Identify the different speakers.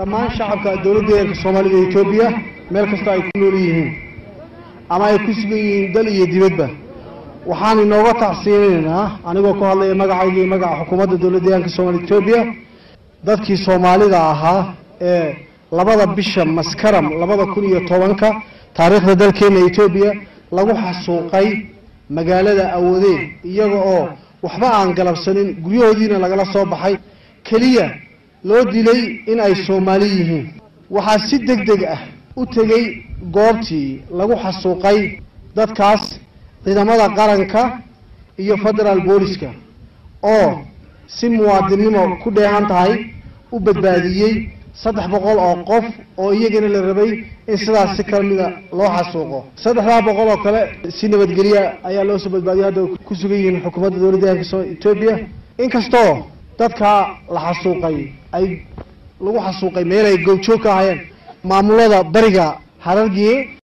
Speaker 1: dhammaan shacabka dowladda deegaanka soomaalida ee etoobiya meel kastoo ay ku nool yihiin ama ay ku sugan yihiin dal iyo dibadba waxaan inooga tacsiinaynaa anigoo ku hadlaya magacayga iyo magaca xukuumadda dowladda deegaanka soomaalida etoobiya dadkii soomaalida ahaa ee labada bisha maskaram labada kun iyo tobanka taariikhda dalkeena etoobiya lagu xasuuqay magaalada awoodee iyaga oo waxba aan galabsanin guryahoodiina lagala soo baxay keliya loo dilay in ay soomaali yihiin waxaa si deg deg ah u tegey goobtii lagu xasuuqay dadkaas ciidamada qaranka iyo federaal booliska oo si muwaadinnimo ku dheehan tahay u badbaadiyey saddex boqol oo qof oo iyagana la rabay in sidaas si kala mida loo xasuuqo saddexdaa boqol oo kale si nabadgelya ayaa loo soo badbaadiyay hadda ku sugan yihiin xukuumadda dowladda deegaanka etoobiya inkastoo dadkaa la xasuuqay ay lagu xasuuqay meel ay goobjoog ka ahaayeen maamulada bariga harargiye